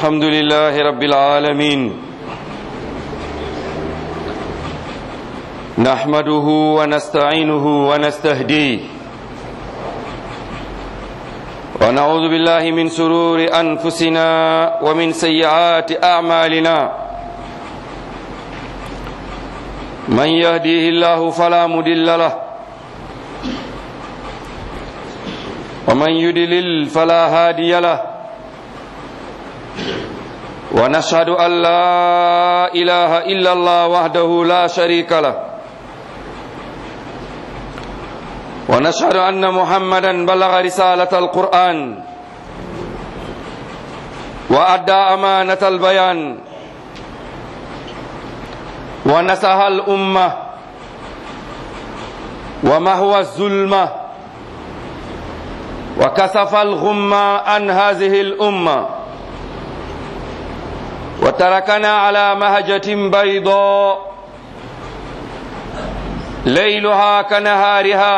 الحمد لله رب العالمين نحمده ونستعينه ونستهديه ونعوذ بالله من سرور أنفسنا ومن سيئات أعمالنا من يهديه الله فلا مدل له ومن يدلل فلا هادي له ونشهد أن لا إله إلا الله وحده لا شريك له ونشهد أن محمدا بلغ رسالة القرآن وأدى أمانة البيان ونسح الأمة ومهوى الظلمة وكسف الغمة عن هذه الأمة وتركنا على مهجة بيضاء ليلها كنهارها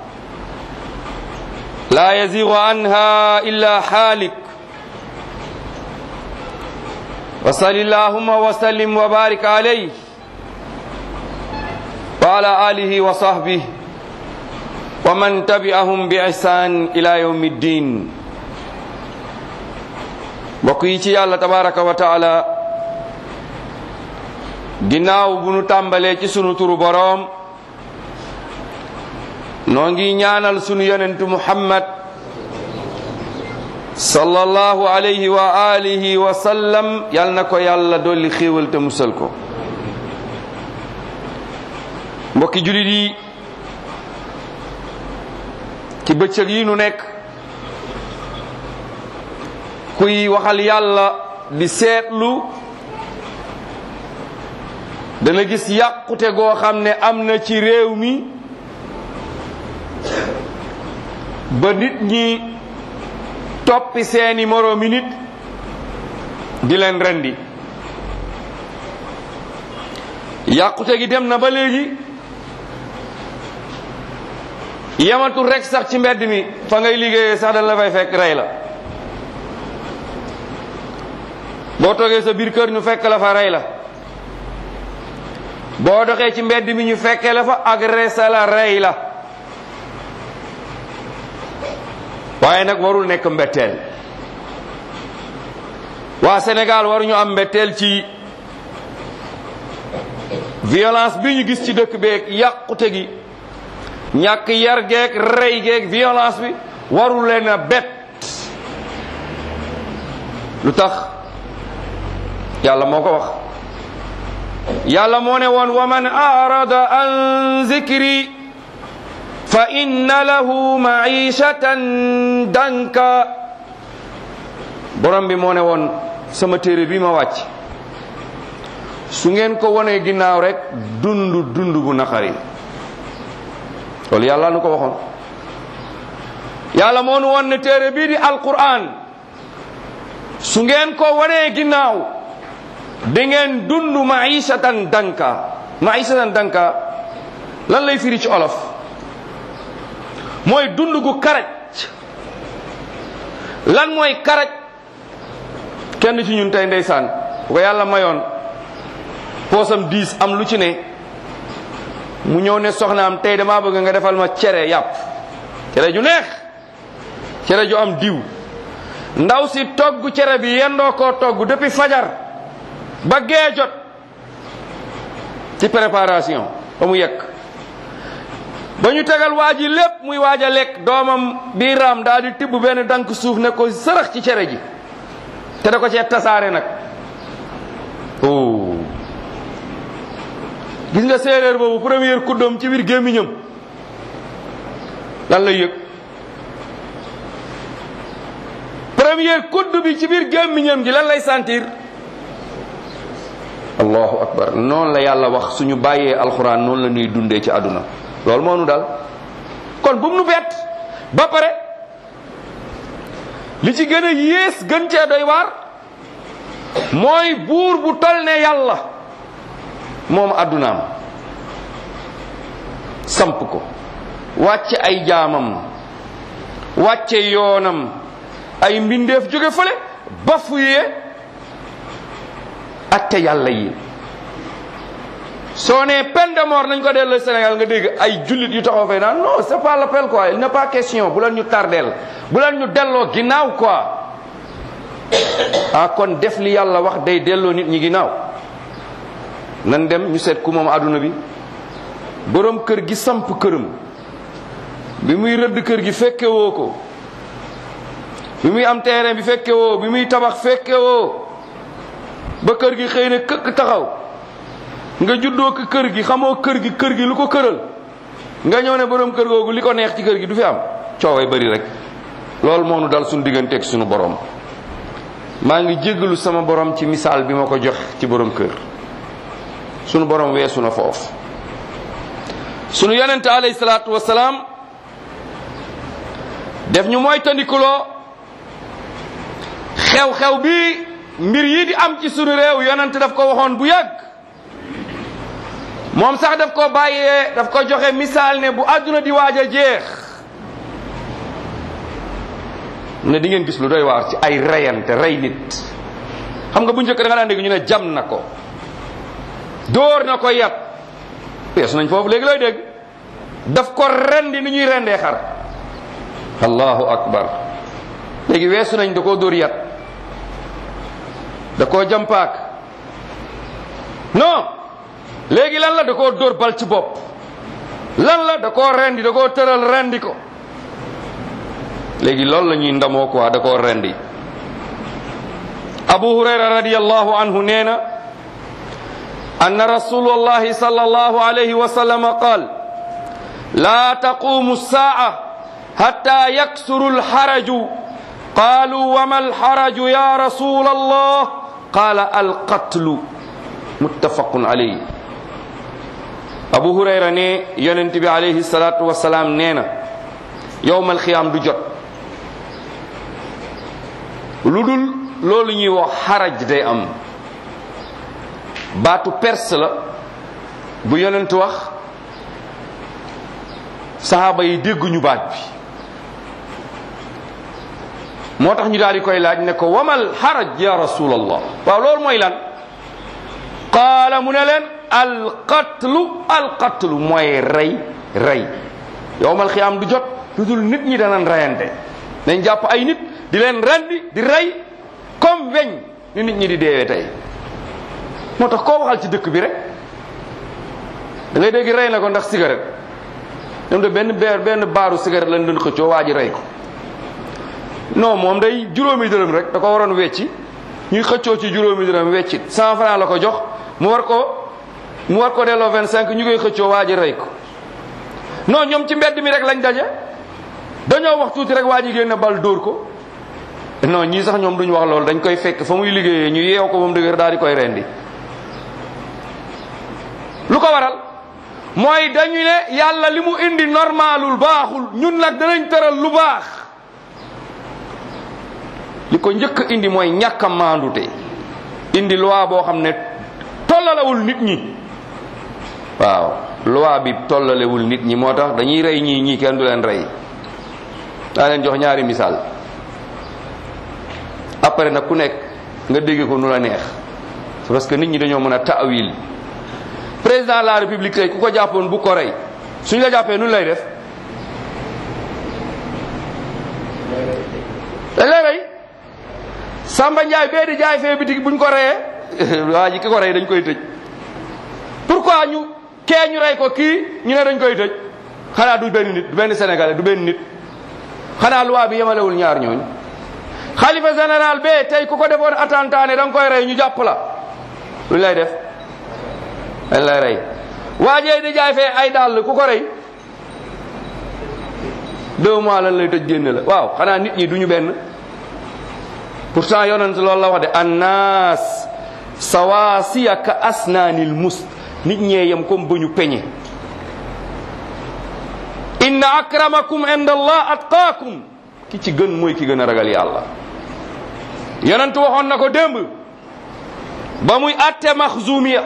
لا يزيغ عنها إلا حالك وصل اللهم وسلم وبارك عليه وعلى آله وصحبه ومن تبعهم بإحسان إلى يوم الدين mbokk yi ci yàlla tabaraka wa taala ginnaaw bu nu tàmbalee ci sunu turu boroom noo ngi ñaanal sunu yonentu muhammad sallallahu alayhi wa alihi wa sallam yal na ko yàlla dolli xéewal te musal ko mbokki julit yi ci bëccëg yi nu nekk kuy waxal yàlla di seetlu dana gis yàqute goo xam ne am na ci réew mi ba nit ñi toppi seeni moroomi nit di leen rendi yàqute gi dem na ba léegi yamatul rek sax ci mbedd mi fa ngay liggéeyee sax dañ la fay fekk rey la boo toogee sa biir kër ñu fekk la fa rey la boo doxee ci mbedd mi ñu fekkee la fa agressé la rey la waaye nag warul nekk mbetteel waa Sénégal waruñu am mbetteel ci violence bi ñu gis ci dëkk beeg yàqute gi ñàkk yar geeg rey geeg violence bi warul leen a bett lu tax yàlla moo ko wax yàlla moo ne woon wa man arada an zikri fa inna lahu maishatan danka borom bi moo ne woon sama téere bi ma wàcc su ngeen ko wonee ginnaaw rek dund dund bu naqari loolu yàlla nu ko waxoon yàlla moo nu woon ne téere bii di alquran su ngeen ko wonee ginnaaw da ngeen dund maishatan danka maishatan danka lan lay firi ci olof mooy dund gu karaj lan mooy karaj kenn ci ñun tey ndeysaan bu ko yàlla mayoon poosam diis am lu ci ne mu ñëw ne soxnaam tey damaa bëgg nga defal ma cere yàpp cere ju neex cere ju am diw ndaw si togg cere bi yendoo koo togg depuis fajar ba gee jot ci préparation ba mu yekk ba ñu tegal waa ji lépp muy waaj a lekk doomam bii raam daal di tibb benn dank suuf ne ko sërëx ci cere ji te da ko cee tasaare nag oh gis nga séeréer boobu première kuddoom ci biir gémmiñam lan lay yëg première kudd bi ci biir gémmiñam gi lan lay sentir allahu akbar noonu la yàlla wax suñu bàyyee alxuraan noonu la ñuy dundee ci àdduna loolu moo nu dal kon bu mu nu bett ba pare li ci gën a yées gën cee doy waar mooy buur bu tol ne yàlla moom àddunaam samp ko wàcce ay jaamam wàcce yoonam ay mbindeef jóge fële bafuye atte yàlla yi soo nee peine de mort nañ ko delloo Sénégal nga dégg ay jullit yu taxaw fay naan non c'est pas l'appel quoi il n'est pas question bu leen ñu tardeel bu leen ñu delloo ginnaaw quoi ah kon def li yàlla wax day delloo nit ñi ginnaaw nan dem ñu seet ku moom àdduna bi boroom kër gi samp këram bi muy rëdd kër gi fekke woo ko bi muy am terrain bi fekke woo bi muy tabax fekke woo ba kër gi xëy na këkk taxaw nga juddoo ko kër gi xamoo kër gi kër gi lu ko këral nga ñëw ne boroom kër googu li ko neex ci kër gi du fi am cooway bari rek loolu moo nu dal suñu digganteeg suñu borom maa ngi jéggalu sama borom ci misaal bi ma ko jox ci boroom kër sunu borom weesu na foofu sunu yonente alayhi salaatu wasalaam def ñu mooy tandikuloo xew-xew bi mbir yi di am ci sunu réew yonente daf ko waxoon bu yàgg moom sax daf ko bàyyee daf ko joxe misaal ne bu àdduna di waaj a jeex ne di ngeen gis lu doy waar ci ay reyante rey nit xam nga bu njëkk da nga daan dégg ñu ne jam na ko dóor na ko yat weesu nañ foofu léegi looy dégg daf ko rendi ni ñuy rendee xar allahu akbar léegi weesu nañ da koo dóor yat da koo jampaak non léegi lan la da koo dóor bal ci bopp lan la da koo rendi da koo tëral rendi ko léegi loolu la ñuy ndamoo quoi da koo rendi abu hurayra radiyallahu anhu nee na anna rasulullahi sallallahu alayhi wa sallam qaal la taqumu الساعة حتى يكسر الحرج قالوا وما الحرج يا رسول الله قال القتل متفق عليه أبو هريرة ne yonent bi alayhi salatu wasalaam nee na yowmal xiyaam du jot lu dul loolu ñuy wax xaraj day am baatu perse la bu yonent wax saxaaba yi dégguñu baat bi moo tax ñu daal di koy laaj ne ko wamal xaraj ya rasulallah waaw loolu mooy lan qaala mu ne leen alqatlu alqatlu mooy rey rey yowmal xiyaam du jot lu dul nit ñi danañ reyante dañ jàpp ay nit di leen rendi di rey comme weñ ni nit ñi di deewee tey moo tax koo waxal ci dëkk bi rek da ngay dégg rey na ko ndax cigarette ñoom de benn beer benn baaru cigarette lañ doon xëccoo waa ji rey ko non moom day juróomi dërëm rek da ko waroon wecci ñuy xëccoo ci juróomi dërëm wecci cent franc la ko jox mu war ko mu war ko delloo vingt cinq ñu koy xëccoo waa ji rey ko non ñoom ci mbedd mi rek lañ daje dañoo wax tuuti rek waa ji génn bal dóor ko non ñii sax ñoom duñu wax loolu dañ koy fekk fa muy liggéeyee ñu yeew ko moom dëgër daal di koy rendi lu ko waral mooy dañu ne yàlla li mu indi normalul baaxul ñun nag danañ tëral lu baax li ko njëkk indi mooy ñàkk a maandute indi loi boo xam ne tollalewul nit ñi waaw loi bi tollalewul nit ñi moo tax dañuy rey ñii ñii kenn du leen rey daa leen jox ñaari misaal après nag ku nekk nga dégg ko nu la neex c'est parce que nit ñi dañoo mën a taawil président de la république tey ku ko jàppoon bu ko rey suñ la jàppee nu lay def dañ lay rey Samba Ndiaye bee di jaay fee bitig buñ ko reyee waa ji ki ko rey dañ koy tëj pourquoi ñu kee ñu rey ko kii ñu ne dañ koy tëj xanaa du benn nit du benn sénégalais du benn nit xanaa loi bi yemalewul ñaar ñooñu xalifa général bee tey ku ko defoon attentat ne da nga koy rey ñu jàpp la lu lay def dañ lay rey waajee di jaay fee ay dàll ku ko rey deux mois lan lay tëj génne la waaw xanaa nit ñi duñu benn pourtant yonent loolu la wax de annaas sawaasiya ka asnaanil mus nit ñee yem comme ba ñu peñe inna akramakum inda allah atqaakum ki ci gën mooy ki gën a ragal yàlla yonent waxoon na ko démb ba muy atte maxzumiya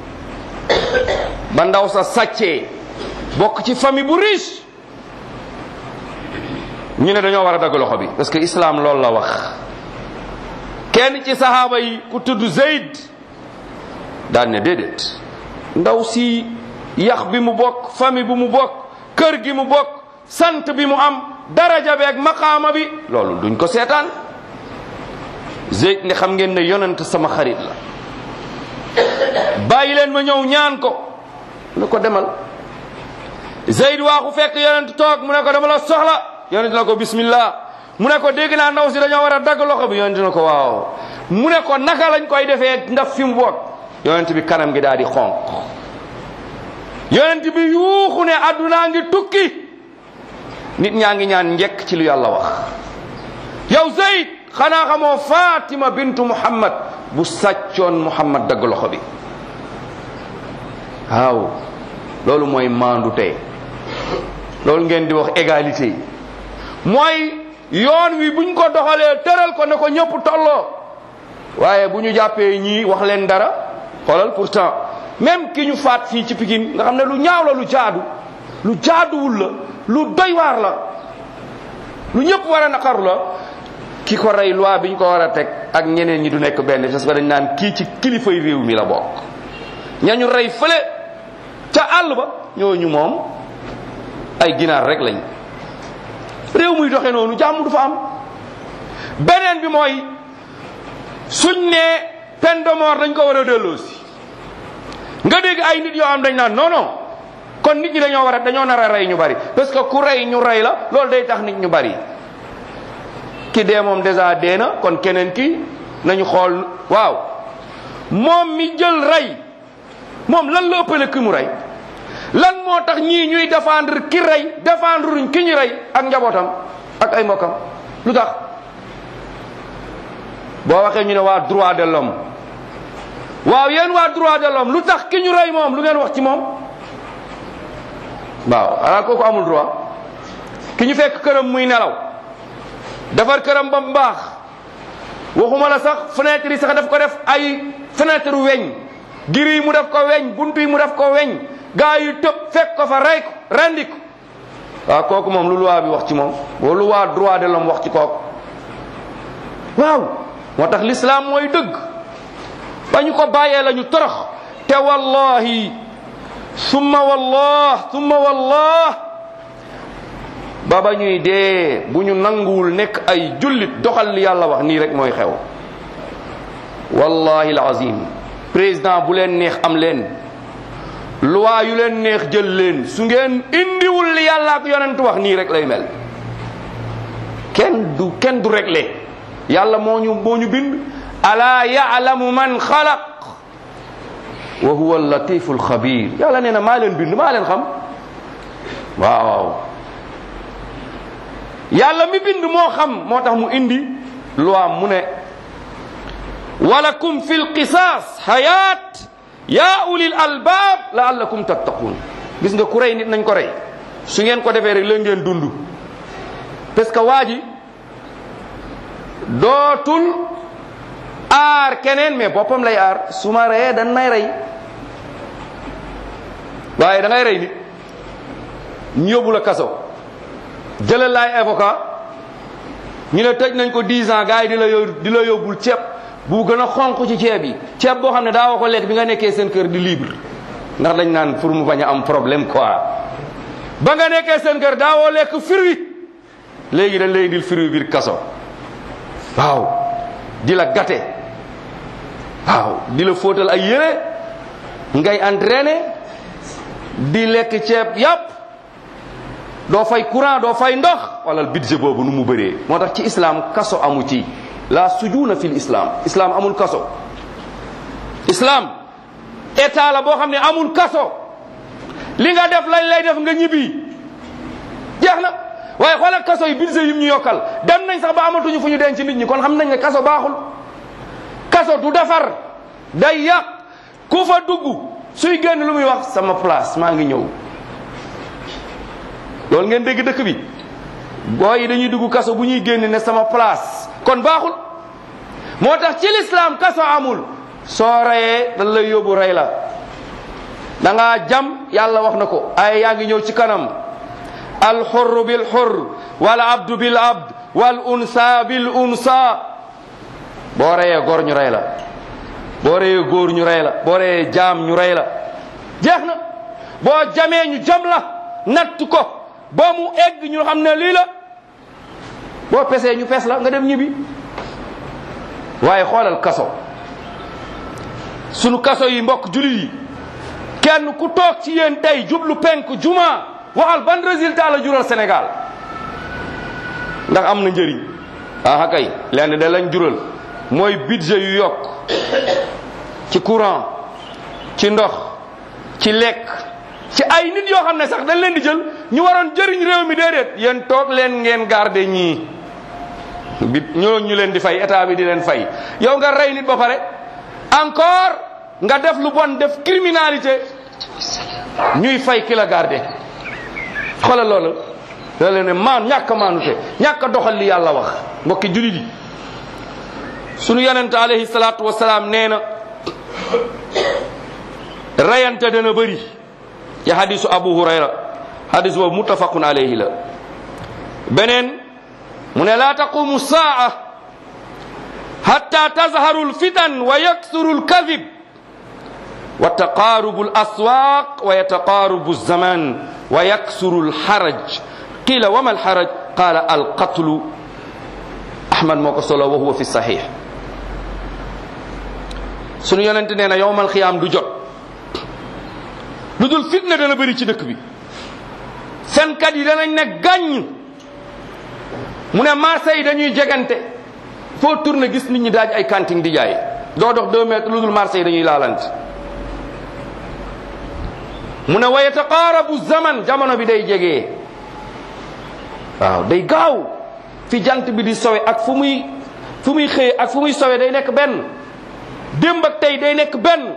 ba ndaw sa sàccee bokk ci famille bu riche ñu ne dañoo war a dagg loxo bi parce que islam loolu la wax kenn ci sahaaba yi ku tudd Zayd daan ne déedéet ndaw si yax bi mu bokk famille bi mu bokk kër gi mu bokk sant bi mu am daraja beeg maqaama bi loolu duñ ko seetaan Zeyd ne xam ngeen ne yonent sama xarit la bàyyi leen ma ñëw ñaan ko ne ko demal Zeyd waaxu fekk yonent toog mu ne ko dama la soxla yonent na ko bismillah mu ne ko dégg naa ndaw si dañoo war a dagg loxo bi yonent na ko waaw mu ne ko naka lañ koy defee ndax fi mu bokk yonent bi kanam gi daal di xonq yonent bi yuuxu ne addunaa ngi tukki nit ñaa ngi ñaan njekk ci lu yàlla wax yow Zeyd xanaa xamoo Fatima bintu Muhammad bu sàccoon Muhammad dagg loxo bi waaw loolu mooy maandu tey loolu ngeen di wax égalité mooy yoon wi buñ ko doxalee tëral ko ne ko ñëpp tolloo waaye bu ñu jàppee ñii wax leen dara xoolal pourtant même ki ñu faat fii ci Pikine nga xam ne lu ñaaw la lu jaadu lu jaaduwul la lu doy waar la lu ñëpp war a naqaru la ki ko rey loi bi ñu ko war a teg ak ñeneen ñi du nekk benn parce que dañ naan kii ci kilifay réew mi la bokk ñañu rey fële ca àll ba ñooñu moom ay ginaar rek lañ réew muy doxee noonu jàmm du fa am beneen bi mooy suñ ne peine de mort dañ ko war a delloosi nga dégg ay nit yoo am dañ naan non non kon nit ñi dañoo war a dañoo nar a rey ñu bari parce que ku rey ñu rey la loolu day tax nit ñu bari ki dee moom déjà dee na kon keneen ki nañu xool waaw moom mi jël rey moom lan la ëppale ki mu rey lan moo tax ñii ñuy défendre ki rey défendre ruñ ki ñu rey ak njabootam ak ay mbokkam lu tax boo waxee ñu ne waa droit de l'homme waaw yéen waa droit de l'homme lu tax ki ñu rey moom lu ngeen wax ci moom waaw ala kooku amul droit ki ñu fekk këram muy nelaw defar këram ba mu baax waxuma la sax fenêtre yi sax daf ko def ay fenêtre weñ giri yi mu def ko weñ buntu yi mu def ko weñ gaa yi tëb fekk ko fa rey ko rendi ko waaw kooku moom lu loi bi wax ci moom wala lu waa droit de l'homme wax ci kooku waaw moo tax l'islam mooy dëgg ba ñu ko bàyyee la ñu torox te wallahi summa wallah summa wallah ba ba ñuy dee bu ñu nanguwul nekk ay jullit doxal li yàlla wax nii rek mooy xew wallahi alazim président bu leen neex am leen loi yu leen neex jël leen su ngeen indiwul li yàlla ak yonent wax nii rek lay mel kenn du kenn du réglé yàlla moo ñu moo ñu bind ala yaalamu man xalaq wa huwa allatifu alxabir yàlla nee na maa leen bind maa leen xam waaw yàlla mi bind moo xam moo tax mu indi loi mu ne walakum fi lqisaas hayat ya ulil albab laallakum tattaqun gis nga ku rey nit nañ ko rey su ngeen ko defee rek la ngeen dund parce que waa ji dootul aar keneen mais boppam lay aar su ma reyee dan may rey waaye da ngay rey nit ñu yóbbu la kaso jëlal laay avocat ñu ne tëj nañ ko 10 ans gars yi di la yób di la yóbbul ceeb bu gën a xonq ci ceeb yi ceeb boo xam ne daa ko lekk bi nga nekkee seen kër di libre ndax dañ naan pour mu bañ a am problème quoi ba nga nekkee seen kër daawoo lekk fruit léegi dañ lay indil fruit biir kaso waaw di la gâté waaw di la fóotal ay yére ngay entraîné di lekk ceeb yàpp doo fay courant doo fay ndox wala budget boobu nu mu bëree moo tax ci islam kaso amu ci la sujuna fil islam islam amul kaso islam état la boo xam ne amul kaso li nga def lañ lay def nga ñibbi jeex na waaye xoolal kaso yi budget yi ñu yokkal dem nañ sax ba amatuñu fu ñu denc nit ñi kon xam nañ ne kaso baaxul kaso du defar day yàq ku fa dugg suy génn lu muy wax sama place maa ngi ñëw loolu ngeen dégg dëkk bi booy yi dañuy dugg kaso bu ñuy génn ne sama place kon baaxul moo tax ci lislaam kaso amul soo reyee dañ lay yóbbu rey la da ngaa jam yàlla wax na ko ay yaa ngi ñëw ci kanam al xurru bil xurr wal abdu bil abd wal unsa bil unsa boo reyee gor ñu rey la boo reyee góor ñu rey la boo reyee jaam ñu rey la jeex na boo jamee ñu jam la natt ko ba mu egg ñu xam ne lii la boo pesee ñu pes la nga dem ñibbi waaye xoolal kaso sunu kaso yi mbokk julit yi kenn ku toog ci yéen tey jublu penk juma waxal ban résultat la jural Sénégal ndax am na njëriñ ah kay lenn da lañ jural mooy budget yu yokk ci courant ci ndox ci lekk ci ay nit yoo xam ne sax dañ leen di jël ñu waroon jëriñ réew mi déedéet yéen toog leen ngeen garder ñii bi ñoo ñu leen di fay état bi di leen fay yow nga rey nit ba pare encore nga def lu bon def criminalité ñuy fay ki la garder xoolal loolu da leen ne maan ñàkk a maanute ñàkk a doxal li yàlla wax mbokki julit yi sunu yonente alayhi salaatu wasalaam nee na rayante dana bëri ci hadisu abu hurayra hadis boobu muttafaqun alayhi la beneen mu ne laa taqumu saa hatta tazharu lfitan wa yaksuru lkadib wa taqaarubu laswaq wa yataqaarubu zaman wa yaksuru lxaraj qila wama alxaraj qala alqatlu ahmad moo ko solo wa huwa fi saxix sunu yonente nee na yowmal xiyaam du jot lu dul fitna dana bëri ci dëkk bi fenkat yi danañ ne gàññ mu ne marché yi dañuy jegante foo tourné gis nit ñi daaj ay cantine di jaay doo dox deux mètres lu dul marché yi dañuy laalante mu ne wa yataqaarabu zaman jamono bi day jegee waaw day gaaw fi jant bi di sowe ak fu muy fu muy xëye ak fu muy sowe day nekk benn démb ak tey day nekk benn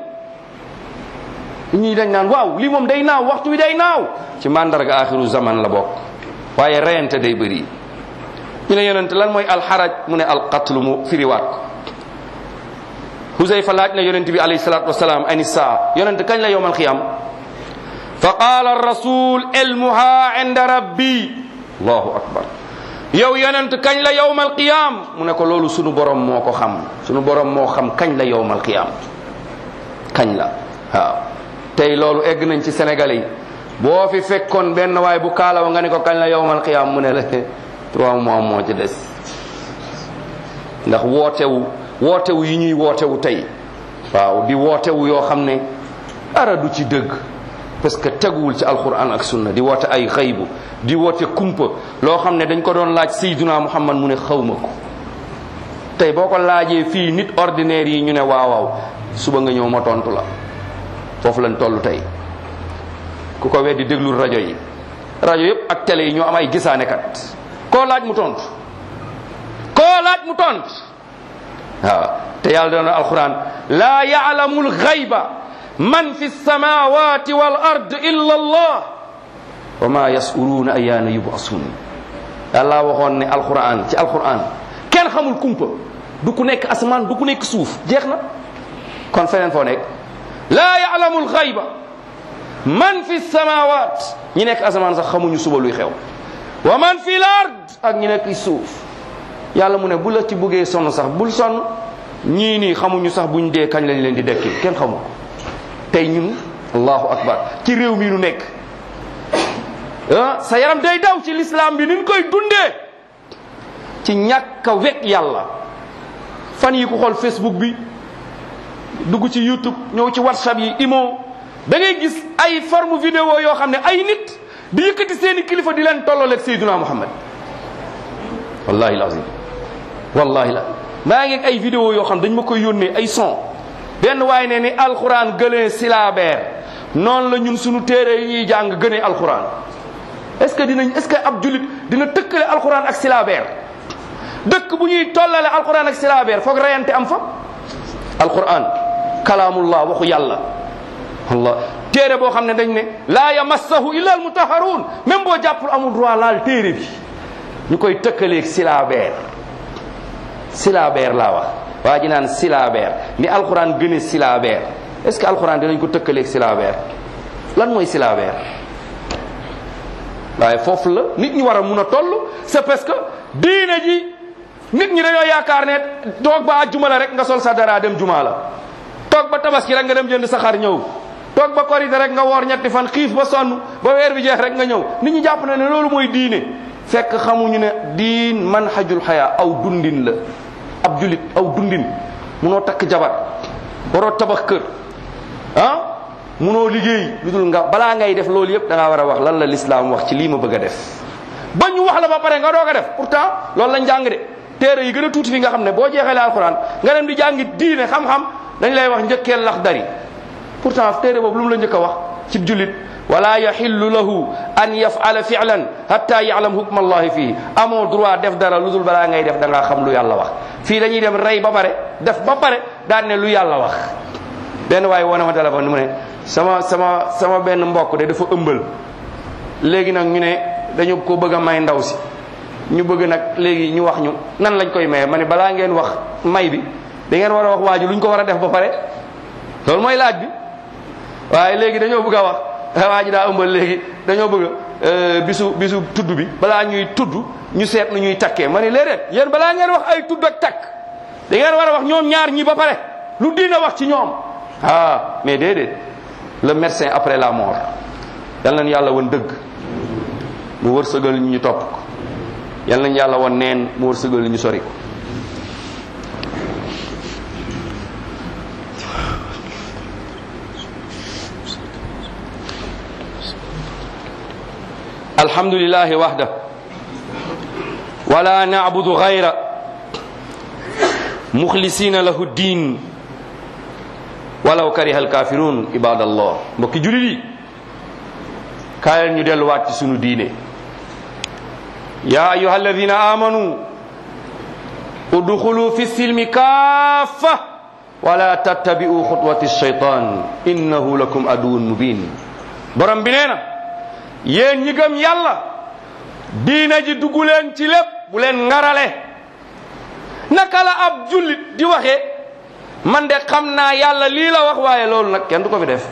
ñii dañ naan waaw lii moom day naaw waxtu wi day naaw ci mandarga axiru zaman la bokk waaye reyante day bëri ñu ne yonente lan mooy alxaraj mu ne alqatlu mu firiwaat ko Huzayfa laaj na yonente bi alayhi salatu wasalaam ani saa yonente kañ la yowmal xiyam fa qaala rasul ilmuha inda rabbi allahu akbar yow yonent kañ la yowmal qiyam mu ne ko loolu sunu borom moo ko xam sunu borom moo xam kañ la yowmal qiyam kañ la waaw tey loolu egg nañ ci sénégalais yi boo fi fekkoon benn waay bu kaalawa nga ne ko kañ la yowmal qiyam mu ne la trois mois moo ci des ndax wootewu wootewu yi ñuy wootewu tey waaw di wootewu yoo xam ne dara du ci dëgg parce que teguwul ci alquran ak sunna di woote ay xaybu di woote kumpa loo xam ne dañ ko doon laaj sayduna muhammad mu ne xawma ko tey boo ko laajee fii nit ordinaire yi ñu ne waaw waaw suba nga ñëw ma tontu la foofu lañ toll tey ku ko weddi déglul rajo yi rajo yëpp ak télé yi ñoo am ay gisaanekat koo laaj mu tontu koo laaj mu tontu waaw te yàlla doon alquran laa yaalamu lxayba man fi lsamawati wal ard illa allah wa ma yasuruuna ayaana yubasun yàlla waxoon ne alquran ci alquran kenn xamul kumpa du ku nekk asamaan du ku nekk suuf jeex na kon feneen foo nekk laa yaalamu lxayba man fi samawat ñi nekk asamaan sax xamuñu suba luy xew wa man fi l ard ak ñi nekk suuf yàlla mu ne bu la ci buggee sonn sax bul sonn ñii nii xamuñu sax buñ dee kañ lañ leen di dekki kenn xamu ko tey ñun allahu akbar ci réew mi nu nekk ah sa yaram day daw ci lislaam bi ni ñu koy dundee ci ñàkk a wekk yàlla fan yi ku xool facebook bi dugg ci youtube ñëw ci whatsapp yi imo da ngay gis ay forme vidéo yoo xam ne ay nit di yëkkati seeni kilifa di leen tollooleeg Seydina Muhammad wallahi lazim wallahi la maa ngi ay vidéo yoo xam dañ ma koy yónnee ay son benn waaye ne ni alxuraan gënee silaabeer noonu la ñun suñu téere yi ñuy jàng gënee alxuraan est ce que dinañ est ce que ab julit dina tëkkale alxuraan ak silaabeer dëkk bu ñuy tollale alxuraan ak silaabeer foog reyante am fa alxuraan kalaamullah waxu yàlla allah téere boo xam ne dañ ne laa yamassahu illa almutaharuun même boo jàppul amul droit laal téere bi ñu koy tëkkaleeg silaabeer silaabeer laa wax waa ji naan silaabeer ni alxuraan gëne silaabeer est ce que alxuraan dinañ ko tëkkaleeg silaabeer lan mooy silaabeer waaye foofu la nit ñi war a mun a toll c'est parce que diine ji nit ñi dañoo yaakaar ne toog ba àjjuma la rek nga sol sa dara dem juma la toog ba tabaski rek nga dem jënd sa xar ñëw toog ba korite rek nga woor ñetti fan xiif ba sonn ba weer bi jeex rek nga ñëw nit ñi jàpp na ne loolu mooy diine fekk xamuñu ne diin manhajul xayaa aw dundin la ab julit aw dundin munoo takk jabar waroo tabax kër ah munoo liggéey lu dul nga balaa ngay def loolu yëpp da ngaa war a wax lan la lislaam wax ci lii ma bëgg a def ba ñu wax la ba pare nga doog a def pourtant loolu lañ jàng de téere yi gën a tuuti fi nga xam ne boo jeexalee alxuraan nga dem di jàngi diine xam-xam dañ lay wax njëkkeel lax dari pourtant téere boobu lu mu la njëkk a wax ci jullit wala yaxillu lahu an yafala filan hatta yaalam hukma allahi fii amoo droit def dara lu dul balaa ngay def da ngaa xam lu yàlla wax fii dañuy dem rey ba pare def ba pare daan ne lu yàlla wax benn waaye woo na ma téléphone mu ne sama sama sama benn mbokk de dafa ëmbal léegi nag ñu ne dañu ko bëgg a may ndaw si ñu bëgg nag léegi ñu wax ñu nan lañ koy maye ma ne balaa ngeen wax may bi da ngeen war a wax waa ji lu ñu ko war a def ba pare loolu mooy laaj bi waaye léegi dañoo bëgg a wax waa ji daa ëmbal léegi dañoo bëgg bisu bisu tudd bi balaa ñuy tudd ñu seet nu ñuy takkee ma ne léeg yéen balaa ngeen wax ay tudd ak takk da ngeen war a wax ñoom ñaar ñi ba pare lu diina wax ci ñoom ah mais déedéet le médecin après la mort yal nañu yàlla woon dëgg mu wërsëgal ñu topp ko yal nañu yàlla woon neen mu wërsëgal ñu sori ko alhamdulillahi wahda wala na'budu ghayra mukhlisina lahu din walaw kariha alkafirun ibadallah mbokki julit yi kaayal ñu delluwaat ci sunu diine ya ayuha alladina amanu udkhulu fi silmi kaffa wala tattabi'u khutwati shaytan innahu lakum aduwwun mubin borom bi nee na yéen ñi gëm yàlla diina ji dugg leen ci lépp bu leen ngarale naka la ab jullit di waxee man de xam naa yàlla lii la wax waaye loolu nag kenn du ko fi def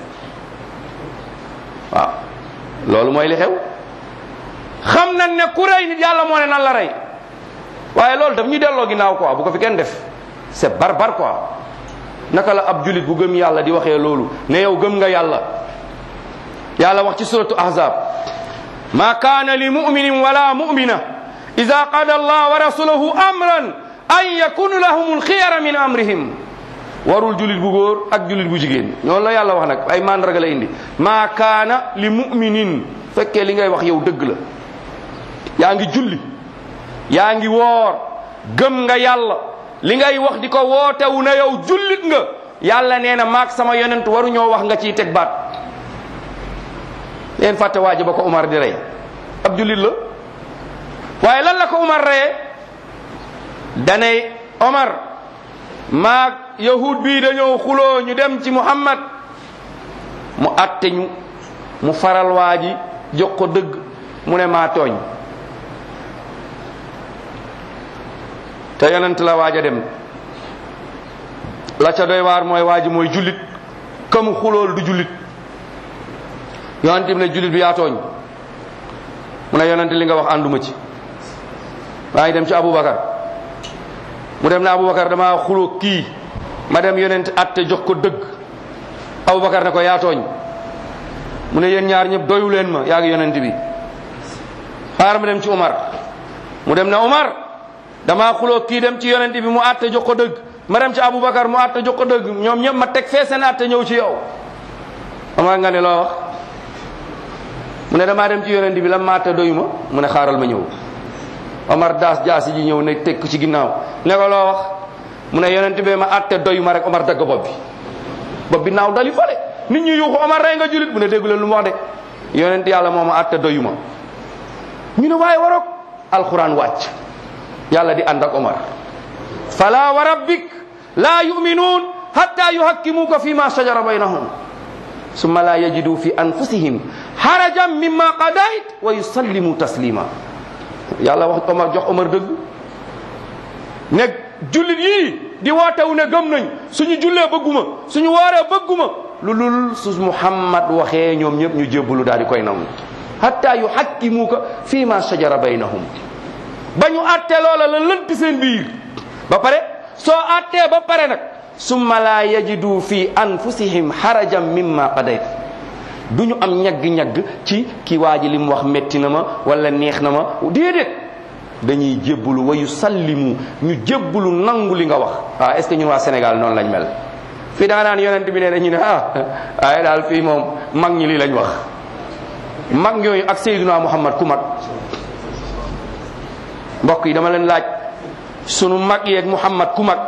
waaw loolu mooy li xew xam nañ ne ku rey nit yàlla moo ne nan la rey waaye loolu daf ñuy delloo ginnaaw quoi bu ko fi kenn def c'est barbare quoi naka la ab jullit bu gëm yàlla di waxee loolu ne yow gëm nga yàlla yàlla wax ci suratu ahzab ma kaana li muminin wala mumina ida qada allah wa rasuluhu amran an yakunu lahum alxiyara min amrihim warul julit bu góor ak julit bu jigéen ñoonu la yàlla wax nag ay mandarga la indi ma kaana li muminin fekkee li ngay wax yow dëgg la yaa ngi julli yaa ngi woor gëm nga yàlla li ngay wax di ko wootewu na yow jullit nga yàlla nee na maak sama yonent waru ñoo wax nga ciy teg baat leen fàtte waaji ba ko Umar di rey ab jullit la waaye lan la ko Umar reye danay Omar maag yahud bii dañoo xuloo ñu dem ci Muhammad mu atte ñu mu faral waa ji jox ko dëgg mu ne maa tooñ te yonent la waaj a dem la ca doy waar mooy waa ji mooy jullit ka mu xulool du jullit yonent bi ne jullit bi yaa tooñ mu ne yonent li nga wax ànduma ci maa ngi dem ci Aboubacar mu dem ne Aboubacar dama xuloo kii ma dem yonent atte jox ko dëgg Aboubacar ne ko yaa tooñ mu ne yéen ñaar ñëpp doyu leen ma yaa ngi yonent bi xaar ma dem ci Umar mu dem ne Umar dama xuloo kii dem ci yonent bi mu atte jox ko dëgg ma dem ci Aboubacar mu atte jox ko dëgg ñoom ñëpp ma teg fee seen atte ñëw ci yow Umar nga ne loo wax mu ne damaa dem ci yonent bi la ma atte doyu ma mu ne xaaral ma ñëw Omar daas jaasi ji ñëw ne teg ko ci ginnaaw ne ko loo wax mu ne yonent bi ma atte doyu ma rek Omar dagg bopp bi bopp bi naaw dali fale nit ñi yuuxu Omar rey nga julit mu ne déggu leen lu mu wax de yonent yàlla moo ma atte doyu ma ñu ne waaye waroog alquran wàcc yàlla di ànd ak Omar fala wa rabbik la yuminuun hatta yuhakkimuka fi ma shajara baynahum summa la yajidu fi anfusihim harajan mimma qadayt wa yusallimu taslima yàlla wax Omar jox Omar dëgg ne jullit yii di wootewu ne gëm nañ suñu jullee bëgguma suñu wooree bëgguma lu lul su Muhammad waxee ñoom ñëpp ñu jébbalu daal di koy nangu hatta yuhakkimuka fi ma shajara baynahum ba ñu àttee loola la lënt seen biir ba pare soo àttee ba pare nag summa la yajidu fi anfusihim harajan mimma qadayt du ñu am ñagg-ñagg ci ki waa ji li mu wax metti na ma wala neex na ma déedéet dañuy jébbalu wa yusallimu ñu jébbalu nangu li nga wax ah est ce que ñun waa Sénégal noonu lañ mel fii da nga naan yonent bi nee na ñu ne ah waaye daal fii moom mag ñi lii lañ wax mag ñooyu ak Seydina Muhammad ku mag mbokk yi dama leen laaj sunu mag yeeg Muhammad ku mag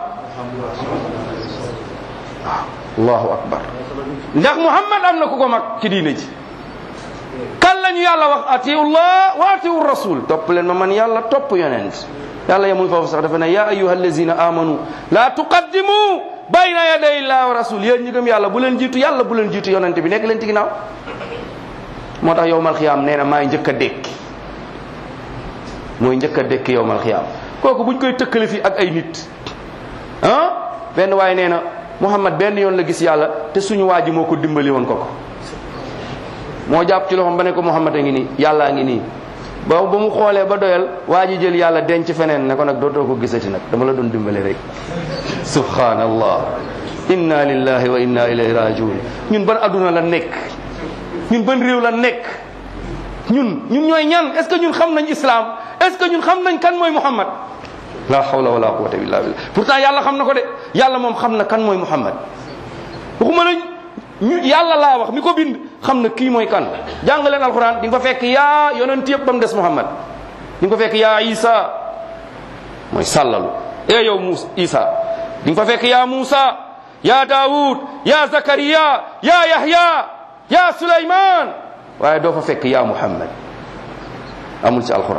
allahu akbar ndax Muhammad am na ku ko mag ci diine ji kan lañu yàlla wax atiullah wa atiu rasul topp leen ma man yàlla topp yonent yàlla yemul foofu sax dafa ne ya ayuha allazina amanu la tuqaddimu bayna yaday illah wa rasul yéen ñi gëm yàlla bu leen jiitu yàlla bu leen jiitu yonent bi nekk leen ci ginnaaw moo tax yowmal xiyaam nee na maay njëkk a dékki mooy njëkk a dékki yowmal xiyaam kooku buñ koy tëkkale fi ak ay nit ah benn waaye nee na Muhammad benn yoon la gis yàlla te suñu waa ji moo ko dimbali woon ko ko moo jàpp ci loxoom ba ne ko Muhammad a ngi nii yàllaa ngi nii ba ba mu xoolee ba doyal waa ji jël yàlla denc feneen ne ko nag dootoo ko gisati nag dama la doon dimbali rek subhanallah inna lillahi wa inna ilayhi rajiun ñun ban adduna la nekk ñun ban réew la nekk ñun ñun ñooy ñan est ce que ñun xam nañ islam est ce que ñun xam nañ kan mooy Muhammad la hawla wala quwwata illa billah pourtant yàlla xam na ko de yàlla moom xam na kan mooy Muhammad waxuma la ñu yàlla laa wax mi ko bind xam na kii mooy kan jàng leen alquran di nga fa fekk yaa yonent yëpp ba mu des Muhammad di nga fa fekk yaa Isa mooy sàllalu e yow Musa Isa di nga fa fekk yaa Musa yaa Daawud yaa Zakariya yaa Yahya yaa Suleyman waaye doo fa fekk yaa Muhammad amul ci alquran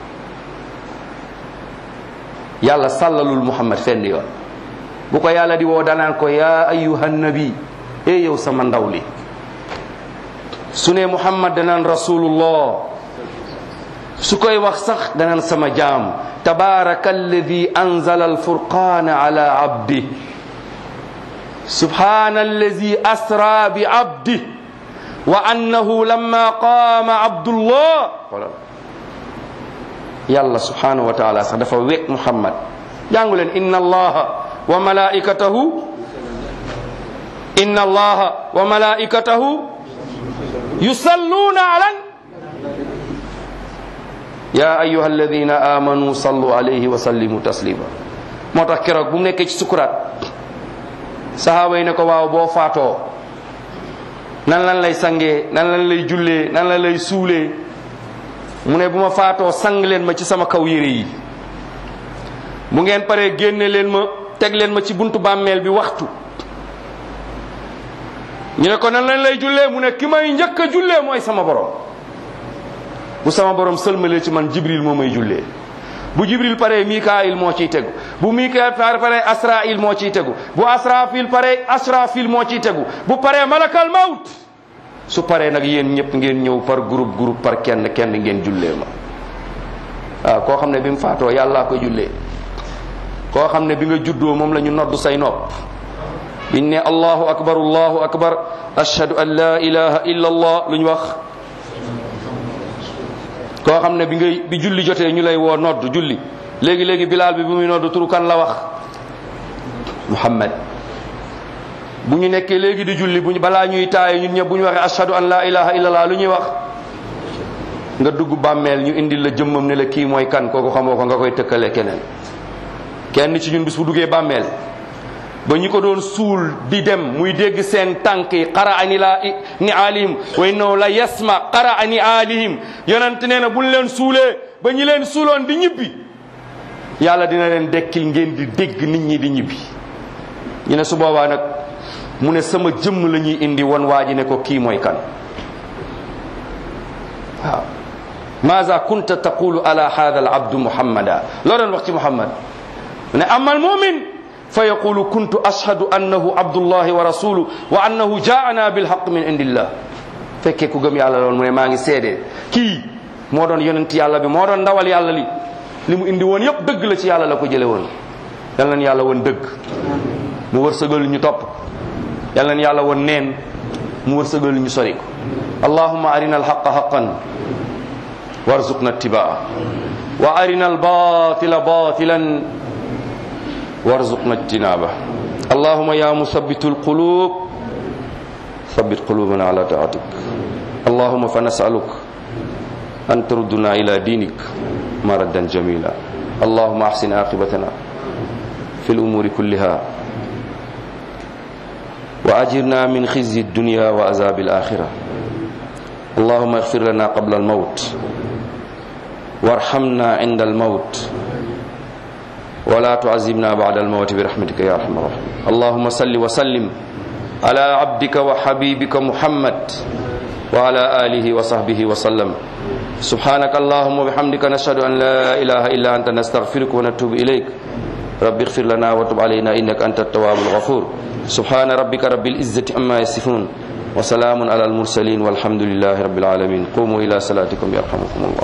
yàlla sàllalul Muhammad fenn yoon bu ko yàlla di woo danaan ko yaa ayyuhan nabi e yow sama ndaw li su ne Muhammad danaan rasulullah su koy wax sax danaan sama jaam tabaraka alladi anzala alfurqana ala abdi subhana alladi asra bi abdi wa annahu lamma qaama abdullah yàlla subhanahu wa taala sax dafa wekk Muhammad jàngu leen inna allaha wa malaikatahu inna allaha wa malaikatahu yusalluna alan ya ayuha alladina amanu sallu alayhi wa sallimu taslima moo tax keroog bu mu nekkee ci sukuraat sahaaba yi ne ko waaw boo faatoo nan lan lay sangee nan lan lay jullee nan lan lay suulee mu ne bu ma faatoo sang leen ma ci sama kaw yére yi bu ngeen paree génne leen ma teg leen ma ci buntu bàmmeel bi waxtu ñu ne ko nan lañ lay jullee mu ne ki may njëkk a jullee mooy sama borom bu sama borom sëlmalee ci man jibril moo may jullee bu jibril pare mikaayil moo ciy tegu bu mikaayil pare asrail moo ciy tegu bu asrafil pare asrafil moo ciy tegu bu pare malakal mawt su paree nag yéen ñëpp ngeen ñëw par groupe groupe par kenn kenn ngeen jullee ma waaw koo xam ne bi mu faatoo yàllaa ko jullee koo xam ne bi nga juddoo moom la ñu noddu say nopp biñ ne allahu akbar allahu akbar ashhadu an la ilaha illa allah lu ñu wax koo xam ne bi ngay bi julli jotee ñu lay woo nodd julli léegi léegi bilaal bi bu muy nodd turu kan la wax muhammad bu ñu nekkee léegi di julli bu ñu balaa ñuy taaye ñun ñëpp bu ñu waxee ashhadu an la ilaha illa allah lu ñuy wax nga dugg bàmmeel ñu indil la jëmmam ne la kii mooy kan kooku xamoo ko nga koy tëkkale keneen kenn ci ñun bis bu duggee bàmmeel ba ñu ko doon suul di dem muy dégg seen tànk yi xara ani la ni alihim wa innahu la yasma xara ani alihim yonent nee na buñ leen suulee ba ñi leen suuloon di ñibbi yàlla dina leen dekkil ngeen di dégg nit ñi di ñibbi ñu ne su boobaa nag mu ne sama jëmm la ñuy indi won waa ji ne ko kii mooy kan waaw maza kunta taqulu ala hada al abdu muhammada loo doon wax ci muhammad mu ne amal mumin fa yaqulu kuntu ashhadu annahu abdullahi wa rasuluhu wa annahu jaana bilhaq min indillah fekkee ku gëm yàlla loolu mu ne maa ngi seede kii moo doon yonent yàlla bi moo doon ndawal yàlla li li mu indi woon yëpp dëgg la ci yàlla la ko jële woon yal nañ yàlla woon dëgg mu wërsëgal ñu topp yal nañ yàlla woon neen mu wërsëgal ñu sori ko allahumma arina alhaqa haqan warzuqna ittibaa wa arina albatila batilan warzuqna ijtinaba اللهم يا مثبت القلوب ثبت قلوبنا على طاعتك اللهم فنسألك أن تردنا إلى دينك مردا جميلا اللهم أحسن عاقبتنا في الأمور كلها وأجرنا من خزي الدنيا وعذاب الآخرة اللهم اغفر لنا قبل الموت وارحمنا عند الموت ولا تعذبنا بعد الموت برحمتك يا ارحم الراحمين اللهم صل وسلم على عبدك وحبيبك محمد وعلى اله وصحبه وسلم سبحانك اللهم وبحمدك نشهد ان لا اله الا انت نستغفرك ونتوب اليك رب اغفر لنا وتب علينا انك انت التواب الغفور سبحان ربك رب العزه عما يصفون وسلام على المرسلين والحمد لله رب العالمين قوموا الى صلاتكم يرحمكم الله